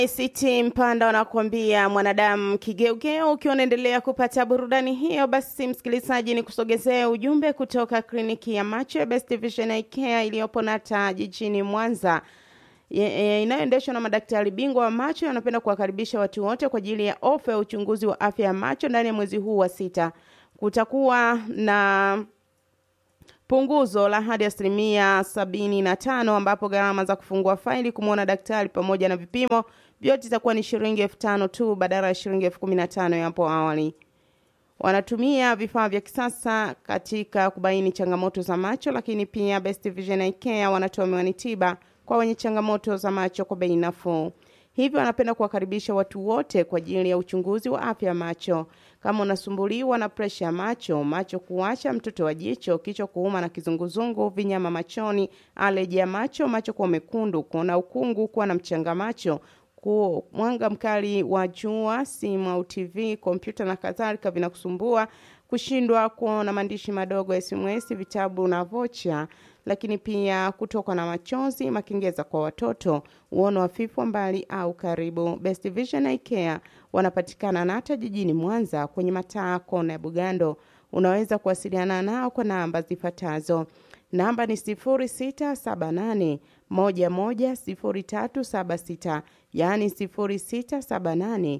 ACT Mpanda wanakuambia mwanadamu kigeugeu. Ukiwa unaendelea kupata burudani hiyo, basi msikilizaji, ni kusogezea ujumbe kutoka kliniki ya macho ya Best Vision Eye Care iliyopo Nata jijini Mwanza inayoendeshwa na madaktari bingwa wa macho. Wanapenda kuwakaribisha watu wote kwa ajili ya ofa ya uchunguzi wa afya ya macho ndani ya mwezi huu wa sita. Kutakuwa na punguzo la hadi asilimia sabini na tano ambapo gharama za kufungua faili kumwona daktari pamoja na vipimo vyote itakuwa ni shilingi elfu tano tu badala ya shilingi elfu kumi na tano ya hapo awali. Wanatumia vifaa vya kisasa katika kubaini changamoto za macho, lakini pia Best Vision Eye Care wanatoa miwani tiba kwa wenye changamoto za macho kwa bei nafuu. Hivyo wanapenda kuwakaribisha watu wote kwa ajili ya uchunguzi wa afya ya macho. Kama unasumbuliwa na presha ya macho, macho kuwasha, mtoto wa jicho, kichwa kuuma na kizunguzungu, vinyama machoni, aleji ya macho, macho kuwa mekundu, kuona ukungu, kuwa na mchanga macho, ku mwanga mkali wa jua, simu au TV, kompyuta na kadhalika vinakusumbua, kushindwa kuona maandishi madogo ya SMS, vitabu na vocha, lakini pia kutoka na machozi, makengeza kwa watoto, uono hafifu wa mbali au karibu. Best Vision Eye Care wanapatikana Nata jijini Mwanza kwenye mataa kona ya Bugando. Unaweza kuwasiliana nao kwa namba zifuatazo. Namba ni 0678 110376, yaani 0678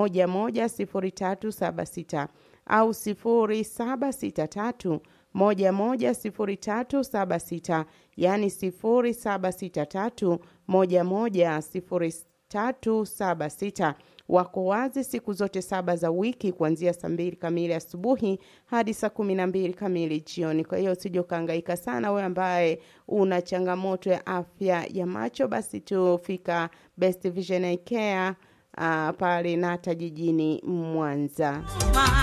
110376 au 0763 110376 yani 0763 110376. Wako wazi siku zote saba za wiki kuanzia saa mbili kamili asubuhi hadi saa kumi na mbili kamili jioni. Kwa hiyo usije ukahangaika sana wewe ambaye una changamoto ya afya ya macho, basi tufika Best Vision Eye Care uh, pale Nata jijini Mwanza.